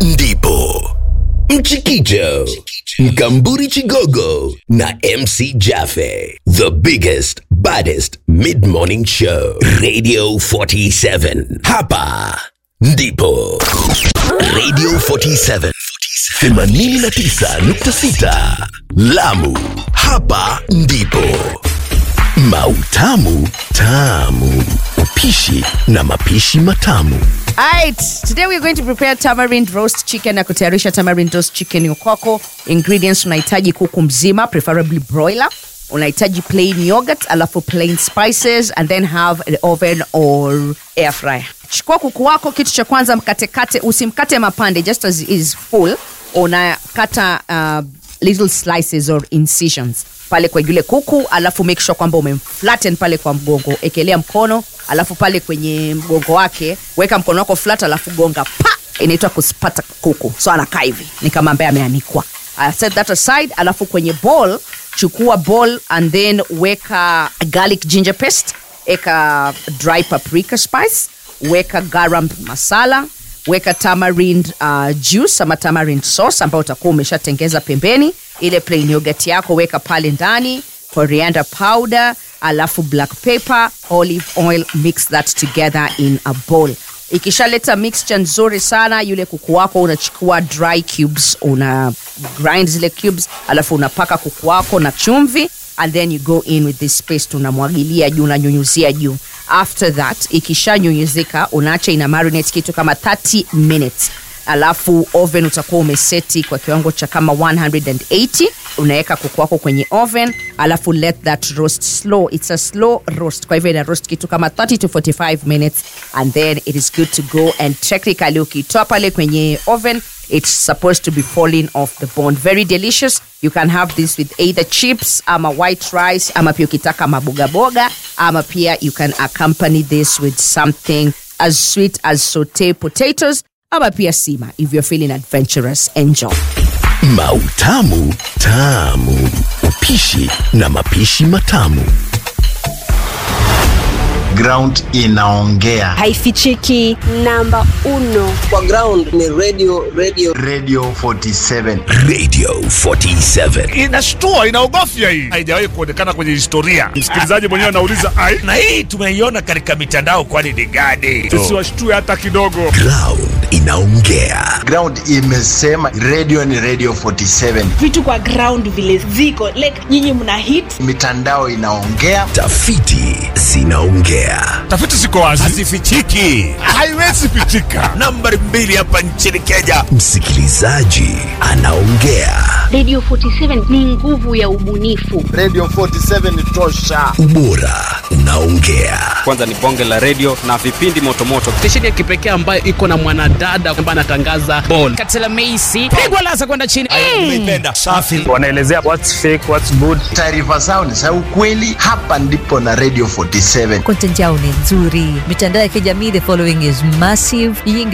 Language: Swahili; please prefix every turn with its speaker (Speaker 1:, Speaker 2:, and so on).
Speaker 1: ndipo Mchikicho, Mkamburi Chigogo na MC Jaffe. The biggest, baddest mid-morning show. Radio 47. Hapa ndipo. Radio 47. 89.6 Lamu. Hapa ndipo. Mautamu tamu. Upishi na mapishi matamu.
Speaker 2: Alright, today we're going to prepare tamarind roast chicken na kutayarisha tamarind roast chicken ya kwako. Ingredients unahitaji kuku mzima, preferably broiler. Unahitaji plain yogurt, alafu plain spices and then have an oven or air fryer. Chukua kuku wako, kitu cha kwanza mkatekate, usimkate mapande just as is full. Unakata uh, little slices or incisions pale kwa yule kuku alafu make sure kwamba umemflatten pale kwa mgongo ekelea mkono alafu pale kwenye mgongo wake weka mkono wako flat alafu gonga pa inaitwa kuspata kuku so anakaa hivi ni kama ambaye ameanikwa uh, set that aside alafu kwenye bowl chukua bowl and then weka garlic ginger paste eka dry paprika spice weka garam masala weka tamarind uh, juice ama tamarind sauce ambayo utakuwa umeshatengeza pembeni ile plain yogurt yako weka pale ndani coriander powder alafu black pepper olive oil mix that together in a bowl ikishaleta mixture nzuri sana yule kuku wako unachukua dry cubes una grind zile cubes alafu unapaka kuku wako na chumvi and then you go in with this paste unamwagilia juu unanyunyuzia juu after that ikishanyunyuzika unaacha ina marinate kitu kama 30 minutes alafu oven utakuwa umeseti kwa kiwango cha kama 180 unaweka kuku wako kwenye oven alafu let that roast slow it's a slow roast kwa hivyo ina roast kitu kama 30 to 45 minutes and then it is good to go and technically ukitoa pale kwenye oven it's supposed to be falling off the bone very delicious you can have this with either chips ama white rice ama pia ukitaka mabogaboga ama pia you can accompany this with something as sweet as saute potatoes ama pia sima if you're feeling adventurous enjoy
Speaker 1: Mautamu tamu. Upishi na mapishi matamu.
Speaker 3: ground inaongea
Speaker 4: haifichiki namba uno
Speaker 5: kwa ground ni radio radio
Speaker 3: radio 47
Speaker 1: Radio 47.
Speaker 6: inashtua inaogofya hii haijawahi kuonekana kwenye historia msikilizaji mwenyewe anauliza ai
Speaker 7: na hii tumeiona katika mitandao kwani ni gani
Speaker 6: tusiwashtue hata kidogo
Speaker 1: Ground inaongea.
Speaker 3: ground imesema radio ni radio 47
Speaker 8: vitu kwa ground vile ziko like nyinyi mna hit
Speaker 3: mitandao inaongea
Speaker 1: Tafiti zinaongea.
Speaker 6: tafiti ziko wazi
Speaker 7: hazifichiki
Speaker 6: haiwezi pitika
Speaker 7: nambari mbili hapa nchini kenya
Speaker 1: Msikilizaji anaongea.
Speaker 9: Radio 47 ni nguvu ya ubunifu.
Speaker 3: radio 47 ni tosha
Speaker 1: Ubora unaongea.
Speaker 10: kwanza ni bonge la redio na vipindi motomoto
Speaker 11: stesheni ya kipekee ambayo iko na mwanadada ambaye anatangaza bol katela meisi pigwa lasa kwenda chini
Speaker 7: umeipenda safi
Speaker 6: wanaelezea what's fake what's good
Speaker 3: taarifa zao ni za ukweli hapa ndipo na radio 47
Speaker 12: content yao ni nzuri mitandao ya kijamii the following is massive hii